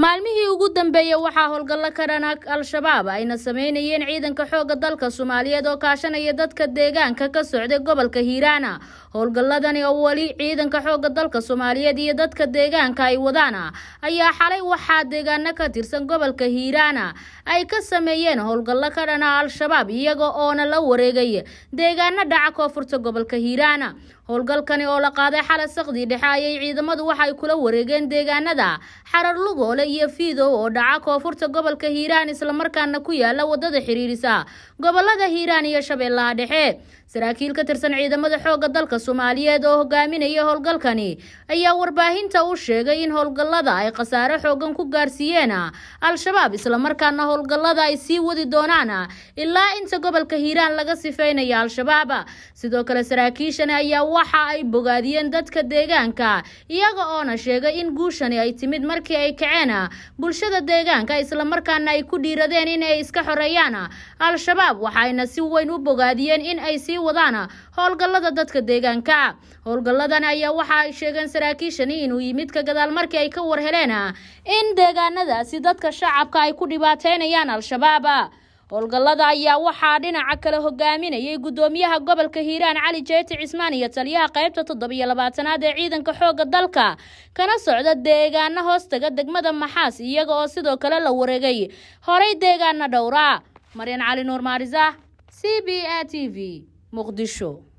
maalmihii ugu dambeeyey waxaa howlgallo ka dhan al-shabaab ayna sameynayeen ciidanka xoogga dalka soomaaliyeed oo kaashanaya dadka deegaanka ka socday gobolka hiiraana howlgalladani oo weli ciidanka xoogga dalka soomaaliyeed iyo dadka deegaanka ay wadaan ayaa xalay waxaa deegaano ka tirsan gobolka hiiraana ay ka sameeyeen howlgallo ka dhana al-shabaab iyaga oona la wareegay deegaano dhaca koonfurta gobolka hiiraana howlgalkani oo la qaaday xalay saqdii dhexe ayay ciidamadu waxay kula wareegeen deegaanada xarar lugoole iyo fiidow oo dhaca koonfurta gobolka hiiraan islamarkaana ku yaala wadada xiriirisa gobolada hiiraan iyo shabeellaha dhexe saraakiil ka tirsan ciidamada xoogga dalka soomaaliyeed oo hogaaminaya howlgalkani ayaa warbaahinta u sheegay in howlgallada ay khasaare xoogan ku gaarsiiyeen al-shabaab islamarkaana howlgallada ay sii wadi doonaan ilaa inta gobolka hiiraan laga sifeynaya al-shabaab sidoo kale saraakiishani ayaa waxa ay bogaadiyeen dadka deegaanka iyaga oona sheegay in guushani ay timid markii ay kaceen bulshada deegaanka islamarkaana ay ku dhiiradeen in ay iska xoreeyaan al-shabaab waxayna si weyn u bogaadiyeen in ay sii wadaan howlgallada dadka deegaanka howlgalladan ayaa waxa ay sheegeen saraakiishani inuu yimid ka gadaal markii ay ka war heleen in deegaanadaasi dadka shacabka ay ku dhibaateynayaan al-shabaab howlgallada ayaa waxaa dhinaca kale hogaaminayay guddoomiyaha gobolka hiiraan cali jeeti cismaan iyo taliyaha qaybta toddobiyo labaatanaad ee ciidanka xoogga dalka kana socda deegaano hoostaga degmada maxaas iyaga oo sidoo kale la wareegay horey deegaana dhowra maryan cali nuur maarisa c b a t v muqdisho